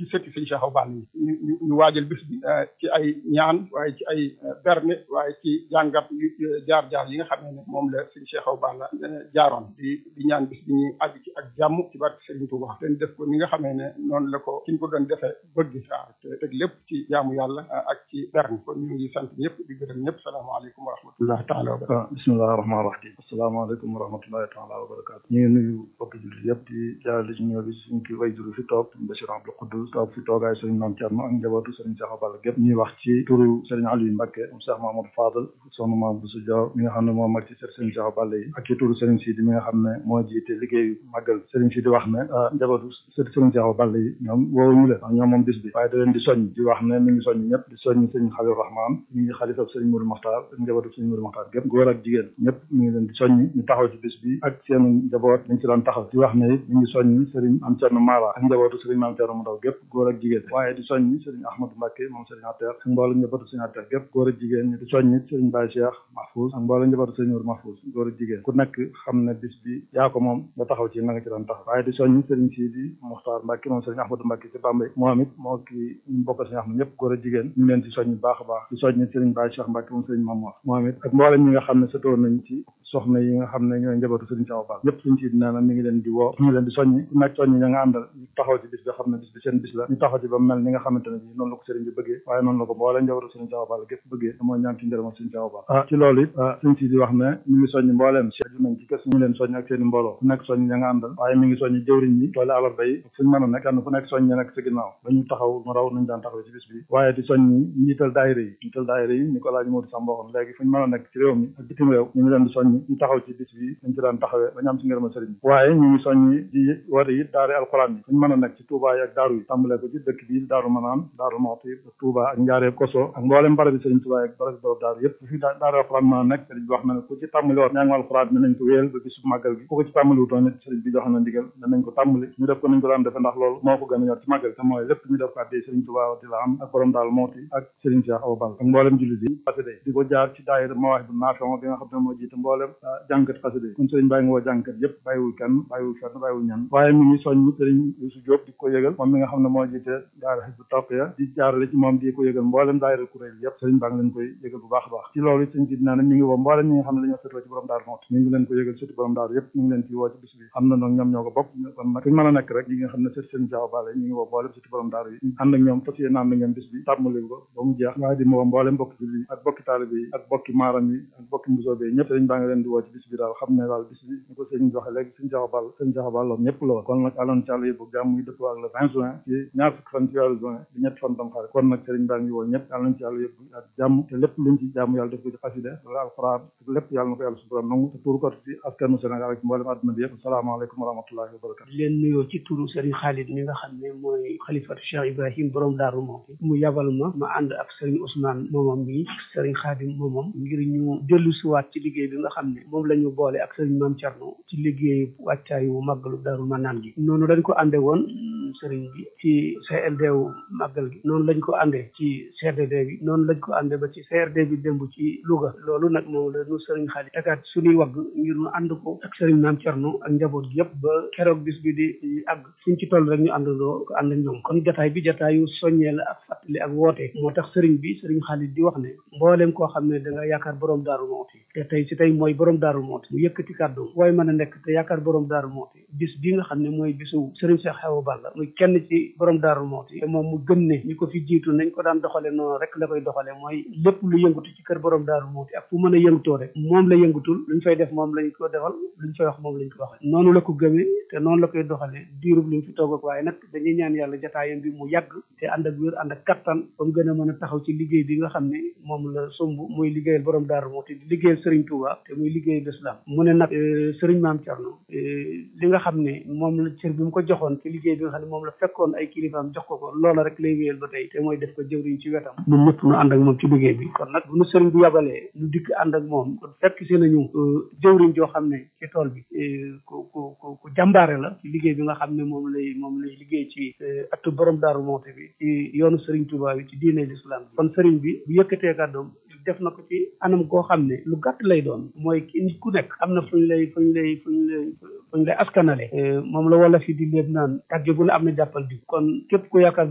ci sëtti sëñ Cheikh Awa Balla yi ñu ñu ñu waajal bis bi ci ay ñaan waaye ci ay berne waaye ci jàngat jaar-jaar yi nga xam ne moom la sëñ Cheikh Awa Balla jaaroon di di ñaan bis bi ñuy àgg ci ak jàmm ci barke Serigne Touba te def ko ni nga xamee ne noonu la ko ki ñu ko doon defee bëgg waaw te teg lépp ci jaamu yàlla ak ci berne kon ñu ngi sant ñëpp di gërëm ñëpp salaamaaleykum wa rahmatullahi taala wa barakatu bismillahi rahmaani rahim asalaamaaleykum wa rahmatullahi taala wa barakatu ñu ngi nuyu bokki jullit yëpp di jaarale ci ñëw bi suñ ki way juru fi toog Bachir Abdou Khoudous toog fi toogaay Serigne Mame Thierno ak njabootu Serigne Cheikh Awa Balla gépp ñuy wax ci turu Serigne Aliou Mbacké Cheikh Mamadou Fadal soxna Mame Bousso Diaw mi nga xam ne moo mag ci Serigne Cheikh Awa Balla yi ak ci turu Serigne Sidi mi nga xam ne moo jiite liggéeyu màggal Serigne Sidi wax ne njabootu Serigne Cheikh Awa Balla yi ñoom woowuñu leen ñoom moom bis bi waaye da leen di soññ di wax ne mi ngi soññ ñëpp di soññ Serigne Khalil Rahman mi ngi xalifa Serigne Mourou Makhtar ak njabootu Serigne Mourou Makhtar gépp góor ak jigéen ñëpp mi ngi leen di soññ ñu taxaw ci bis bi ak seen njaboot dañ ci daan taxaw di wax ne it mi ngi soññ Serigne Am Thierno Mara ak njabootu Serigne Mame Thierno mu ndaw gépp góor ak jigéen waaye di soññ Serigne Ahmadou Mbacké moom Serigne Atter ak mboolem njabootu Serigne Atter gépp góor ak jigéen ñu di soññ Serigne Baye Cheikh Mahfouz ak mboolem njabootu Serigne Mourou Mahfouz góor ak jigéen ku nekk xam ne bis bi yaa ko moom nga taxaw ci na nga ci daan taxaw waaye di soññ Serigne Sidi Mokhtar Mbacké moom Serigne Ahmadou Mbacké ci Bambey moom it moo ki ñu bokk Serigne Ahmadou ñëpp góor ak jigéen ñu leen ci soññ baax a baax di soññ Serigne Baye Cheikh Mbacké moom Serigne Mamour moom it ak mboolem ñi nga xam ne sëtoon nañ ci soxna yi nga xam ne ñooy njabootu Serigne Cheikh Awa Balla ñëpp suñ ci nee na mi ngi leen di woo ñu ngi leen di soññi ku nekk soññi ña nga àndal ñu taxaw ci bis bi xam ne bis bi seen bis la ñu taxaw ci ba mel ni nga xamante ne bi noonu la ko Serigne bi bëggee waaye noonu la ko mbooleem njabootu Serigne Cheikh Awa Balla gépp bëggee te mooy ñaan ci njërëmal Serigne Cheikh Awa Balla ah ci loolu it suñ ci di wax ne mi ngi soññi mbooleem seeju nañ ci kës ñu leen soññ ak seen i mbooloo ku nekk soññi ña nga àndal waaye mi ngi soññi jëwriñ yi toole alarba yi fuñ mën a nekk kenn ku nekk soññ ña nekk sa ginnaaw dañu taxaw mu raw nañ daan taxaw ci bis bi waaye di soññi njiital daayira yi njiital daayira yi ni ko laaj Modou Samb waxoon léegi fuñ mën a nekk ci réew mi ak bitim réew ñu ngi leen di soññi ñu taxaw ci bis bi dañ ci daan taxawee ba ñu am ci ngërëma sëriñ waaye ñu ngi soññi di woote it daari alxuraan yi fuñ mën a nekk ci Touba yi ak daaru yi tàmbalee ko ci dëkk bi daaru manaan daaru Mawti Touba ak njaareeb koso ak mboolem barabi sëriñ Touba ak barabi borom daaru yëpp fi daari alxuraan mën a nekk sëriñ bi wax na ne ku ci tàmbali woon ñaangu alxuraan bi nañ ko wéyal ba bisu màggal gi ku ko ci tàmbali wutoon it sëriñ bi jox na ndigal danañ ko tàmbali ñu def ko nañ ko daan defe ndax loolu moo ko gën a ñor ci màggal te mooy lépp ñu def ko addee sëriñ Touba di la am ak borom daal Mawti ak sëriñ Cheikh Awa Balla ak mboolem jullit yi xasida di ko jaar ci daayira Mawahib bu Naafi bi nga xam ne moo jiite mboolem jàngkat xasida yi kon sëriñ bàyyi nga woo jàngkat yëpp bàyyiwul kenn bàyyiwul fenn bàyyiwul ñenn waaye mi ngi soññ sëriñ Youssou Diop di ko yëgal moom mi nga xam ne moo jiite daayira Hizbut Tarqiyyah di jaarale ci moom di ko yëgal mboolem daayira kuréel yëpp sëriñ baa ngi leen koy yëgal bu baax a baax ci loolu sëriñ si dinaa ne mi ngi woo mboolem ñi nga xam ne dañoo sëtoo ci borom daaru Mawti mi ngi leen ko yëgal surtout borom daaru yëpp mi ngi leen ci woo ci bis bi xam na noonu ñoom ñoo ko bokk kon nag fuñu mën a nekk rek yi nga xam ne sët seen Cheikh Awa Balla ñu ngi woo mboolem surtout borom daaru yi ànd ak ñoom fas yéene ànd ak ñoom bis bi tàmmali ko ba mu jeex waaye di woo mboolem bokki julli yi ak bokki taalibe yi ak bokki maaram yi ak bokki mbusoobe yi ñëpp sëriñ baa ngi leen di woo ci bis bi daal xam ne daal bis bi ñu ko sëriñ joxe léegi sëriñ Cheikh Awa Balla sëriñ Cheikh Awa Balla ñëpp la woon kon nag aloon ci àlla yëpp jàmm yi dëppoo ak le vingt juin ci ñaar fukki fan ci weeru juin di ñetti fan tam xarit kon nag sëriñ baa ngi woo ñëpp yàlla nañ ci yàlla yëpp ak jàmm te lépp luñ ci jàmm yàlla def ko ci xasida wala alquran lépp yàlla na ko yàlla suturam nangu te tuur ko ci askanu Sénégal ak mboolem àdduna bi yëpp asalaamaaleykum wa rahmatullahi wa barakatu di leen nuyoo ci turu sëriñ Khalid mi nga xam ne mooy xalifatu Cheikh Ibrahim borom Daaru Mawti mu yabal ma ma ànd ak sëriñ Ousmane moomam mi sëriñ Khadim moomam ngir ñu dellu siwaat ci liggéey bi nga xam ne moom la ñu boole ak sëriñ Mame Thierno ci liggéey wàccaayu màggalu Daaru Manaan gi noonu dañ ko ànde woon sëriñ bi ci CLD wu màggal gi noonu lañ ko àndee ci CRD bi noonu lañ ko àndee ba ci CRD bi démb ci Louga loolu nag moom la ñu sëriñ Xaadim tegaat suñuy wagg ngir ñu ànd ko ak sëriñ Maam Cerno ak njaboot gi yëpp ba keroog bis bi di àgg suñ ci toll rek ñu àndandoo ko ànd ak ñoom kon jataay bi jataayu soññee la ak fàttali ak woote moo tax sëriñ bi sëriñ Xaadim di wax ne mbooleem koo xam ne da nga yaakaar borom Daaru Mawti te tey si tey mooy borom Daaru Mawti mu yëkkati kàddu waaye mën a nekk te yaakaar borom Daaru Mawti bis bi nga xam ne mooy bisu sëriñ Cheikh Awa Balla muy kenn ci borom Daaru Mawti te moom mu gëm ne ñi ko fi jiitu nañ ko daan doxale noonu rek la koy doxale mooy lépp lu yëngatu ci kër borom Daaru Mawti ak fu mën a yëngutoo rek moom la yëngutul luñ fay def moom lañ ko defal luñ fay wax moom lañ ko waxee noonu la ko gëmee te noonu la koy doxale diirub li mu fi toog ak waaye nag dañuy ñaan yàlla jataayam bi mu yàgg te ànd ak wér ànd ak kattan ba mu gën a mën a taxaw ci liggéey bi nga xam ne moom la sumb muy liggéeyal borom Daaru Mawti di liggéeyal Serigne Touba te muy liggéeyal l'islam mu ne nag Serigne Maam Thierno li nga xam ne moom la cër bi mu ko joxoon ci liggéey bi nga xam ne moom la fekkoon ay kilifaam jox ko ko loola rek lay wéyal ba tey te mooy def ko jëwriñ ci wetam ñun ñëpp ñu ànd ak moom ci liggéey bi kon nag bu nu sëriñ bi yabalee ñu dikk ànd ak moom kon fekk si nañu jëwriñ joo xam ne ci tool bi ku ku ku ku jàmbaare la ci liggéey bi nga xam ne moom lay moom lay liggéey ci atu borom Daaru Mawti bi ci yoonu sëriñ Touba bi ci diine l'islam kon sëriñ bi bu yëkkatee kàddoom def na ko ci anam goo xam ne lu gàtt lay doon mooy nit ku nekk am na fu ñu lay fu ñu lay fu ñu lay fu ñu lay askanale moom la wala fi di léeb naan tàgge bu ne am na jàppal di kon képp ku yaakaar